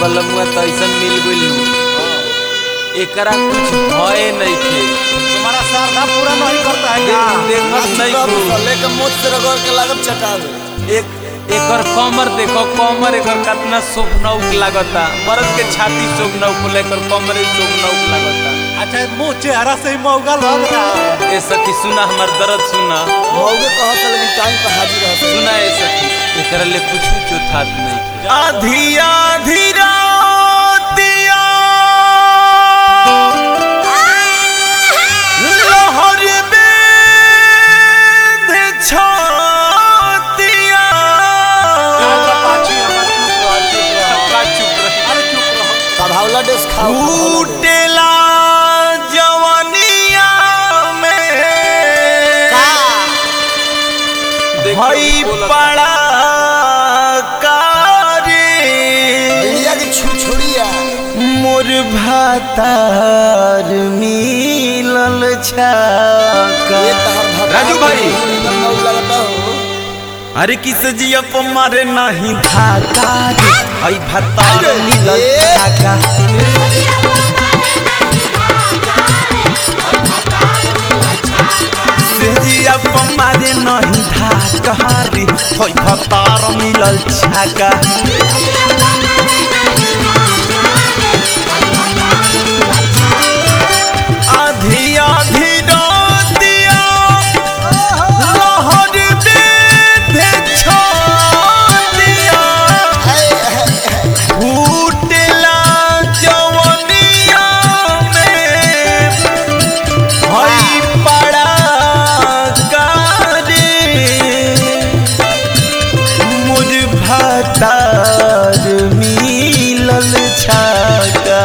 बलमुआ तो ऐसा मिल गइल एकरा कुछ भय नहीं थे तुम्हारा श्रद्धा पूरा नहीं करता है क्या देखत नहीं को लेके मुझ से रगड़ के लागत चटावे एक एकर कमर देखो कमर एकर कितना शोभनौक लागता मर्द के छाती शोभनौक लेकर कमर शोभनौक लागता अच्छा मुंह चेहरा से ही मौगा लग रहा है ए सखी सुना हमर दर्द सुना मौगे कहत है, लेकिन टाइम पर हाजिर रहते सुना ए सखी एकरा ले कुछ चौथात नहीं थे आधी आधी रातिया लहर बेध छातिया पाछी हमार चुप रह, चुप रह। का चुप रही अरे चुप रहो कभावला डेस खाओ कभावला डेस। फूटेला जवनिया में देखो, भई बोलत- पड़ा कारी इंडिया की छुछुड़िया मोर भातार मिलल छाका ये तहर भता राजू भाई। एकदम मौग लगता हो अरे किस जिया पर मारे नहीं धाका रे आई भातार मिलल ए। छाका से जिया पर मारे नहीं धाका रे आई भातार मिलल छाका आधी आधी रातिया लहर बेधे छातिया फूटला जवनिया में हई पड़ा गारे मुझ भातार मिलल छाका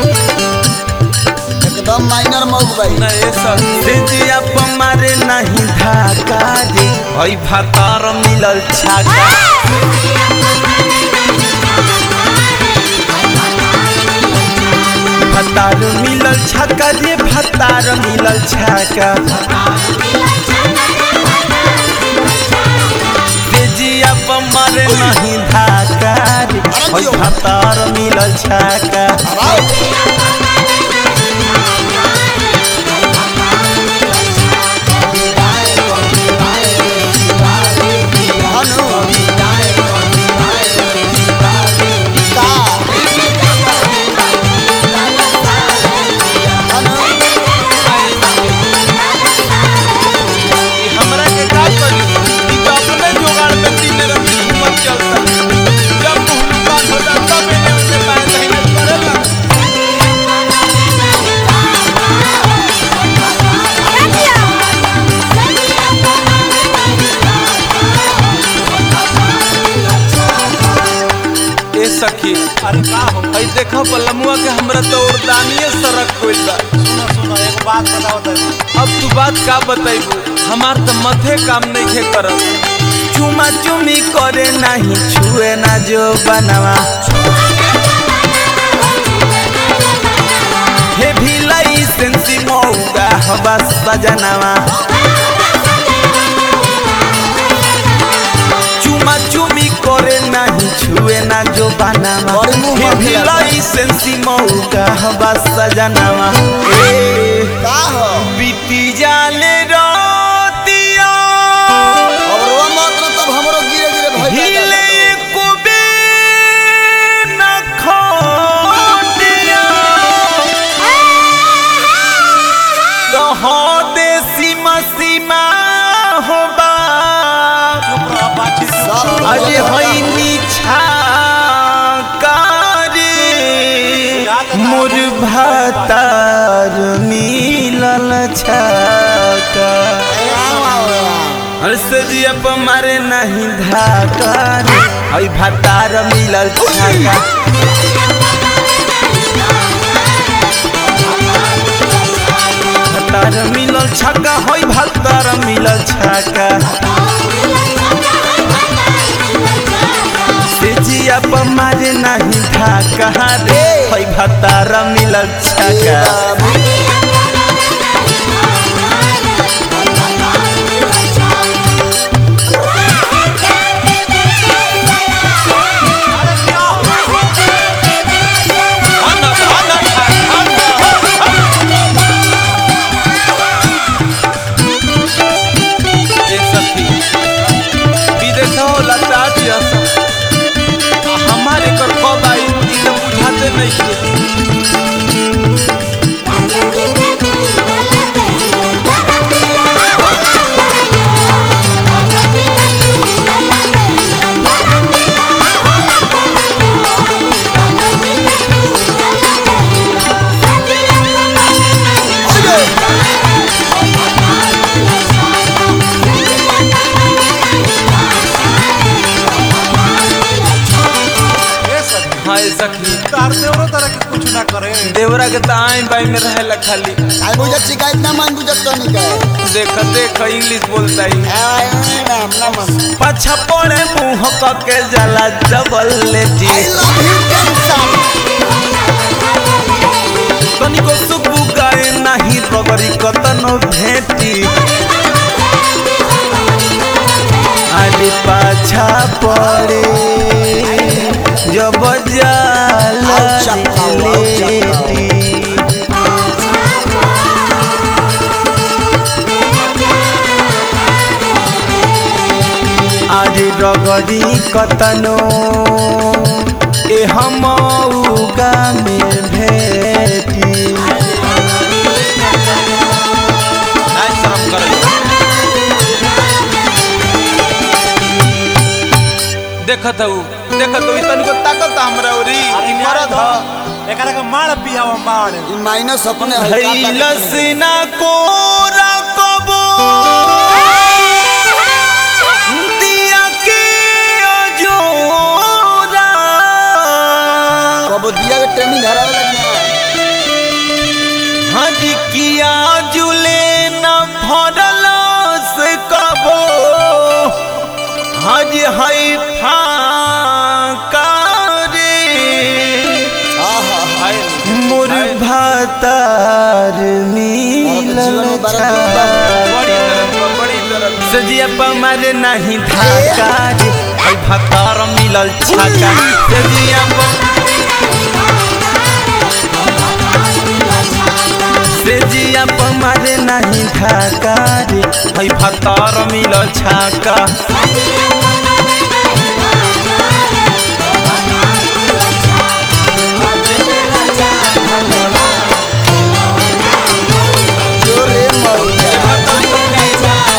एकदम माइनर मौग भाई ना ए सखी से जिया पमारे नहीं धाका रे हई भातार मिलल छाका भातार मिलल छाका रे भातार मिलल छाका से जिया पमारे नहीं धाका रे हई भातार मिलल छाका हनु का हनु हमरा के का करी ई तो अपने जुगाड़ में तीन रंग हिम्मत चलता जब मुंह बात हो जाता मैंने उसे पाए नहीं करेला ए सखी अरे का हो हई देखो बलमुआ के हमरा तो उर्दानिए सरक गइल बा सुनो सुनो एक बात बताओ तनी अब तू बात का बताइबू हमार तो मथे काम नहीं खे करत चुमा चुमी करे नहीं छुए ना जो बनवा हे भी लाइसेंसी मौगा हवा सजनवा चुमा चुमी करे नहीं छुए ना जो बनवा बड़ी मुंह हे भी मांगेला। लाइसेंसी मौगा हवा सजनवा ए का हो बीती जाले रातिया अब रोवा मत न तब हमरो गिरे गिरे भय हिले कुबे न खोटिया कहो दे सीमा सीमा हो बा चुप रहो पाछी चुप सब रहो। अरे होई नीछा कारी मोर भातार मिलल छका हर्षजिया पर मारे नहीं धाका रे हई भातार मिलल छाका भातार मिलल छक्का हई भातार मिलल छाका से जिया पर मारे नहीं धाका रे हई भातार मिलल छाका हाय सखी तार देवरो तरह के कुछ ना करे देवरा के तो आई बाई में रहेला खाली आई बुझत शिकायत ना मान बुझत तो नहीं कहे देख देख इंग्लिश बोलता ही आई नाम ना मन पाछा पड़े मुंह के जला जबल लेटी आई लव यू कैंसर तनिको सुबु गाए नाही रगरी कतनो भेटी आदि पाछा पड़े जब जाला आउ चक्का, आउ चक्का। लेटी आज रगरी कतनो ए हम उगा में भेटी आई शर्म करे देखत हूँ देखत हूँ तनिको ताकत हमरा ओरी ई मरद ह एकरा के मार पियावा मार ई माइनस अपने हल्का लसना को रकबो दिया के अजोरा कब दिया के ट्रेनिंग हरावे लगना हज किया जुले न भरल से कबो हज है फाका रे आहा हाय मोर भातार नील जीवन में बड़ा दुख बा। बड़ी तरफ बा, बड़ी तरफ सजिया पमार नहीं धाका रे है भातार मिलल छाका सजिया सेजिया पमार नहीं धाका रे है भातार मिलल छाका जोरे मौला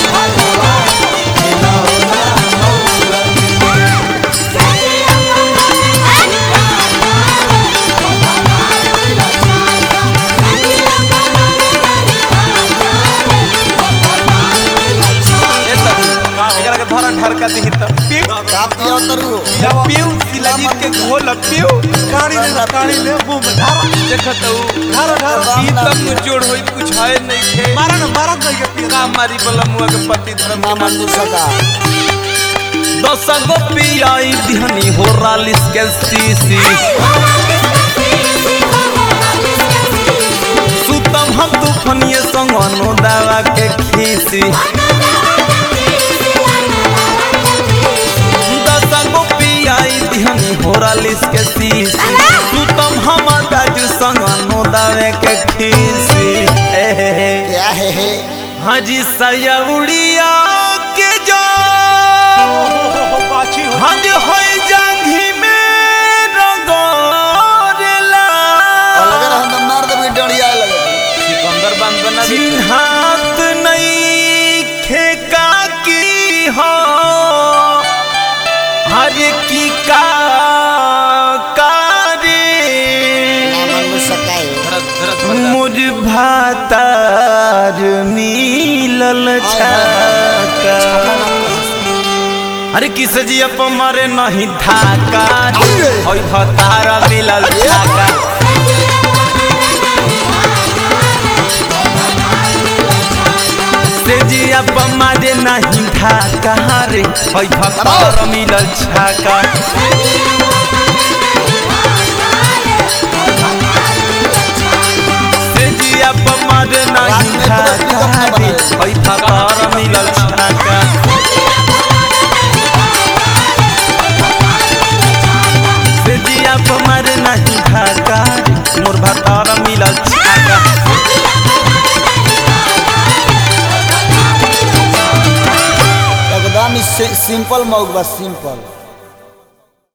ए सब एकरा के धरा ढरका दिही त पिउ का पिया तरु पिउ शिलाजीत के घोल पिउ काड़ी ले काड़ी ले मुंह में धार देखत हूँ धार धार ई तब नु जोड़ होई कुछ है नहीं खे मारा ना मारा नहीं के पिया का मारी बला मुआ के पति धर्म ना के मन सका दस गो पियाई दिहनी हो रालिस के सीसी सुतम हम तूफनिए संग अनो दावा के खीसी दस गो पियाई दिहनी हो रालिस के सीसी सुतम हम दाजू संग अनो दावे के खीसी ए हे हे क्या है है हाजी सयउड़िया के जो पाछी हो हज होई जांघी में रगोरेला और अगर हम मार देबे डड़िया लगे सिकंदर बांध बना दी चिन्हात नहीं खेका की हो हर की का कारे ना मन सका है धरत धरत बंदा मुझ भातार मिलल छाका अरे किस जी अप मारे नहीं धाका ओई भतारा मिलल छाका से जी अप मारे नहीं धाका रे ओई भतारा मिलल छाका से जी अप मारे नहीं धाका रे ओई भतारा मिलल छाका से जिया पमार नहीं धाका मोर भातार मिलल छाका एकदम सिंपल मौक बस सिंपल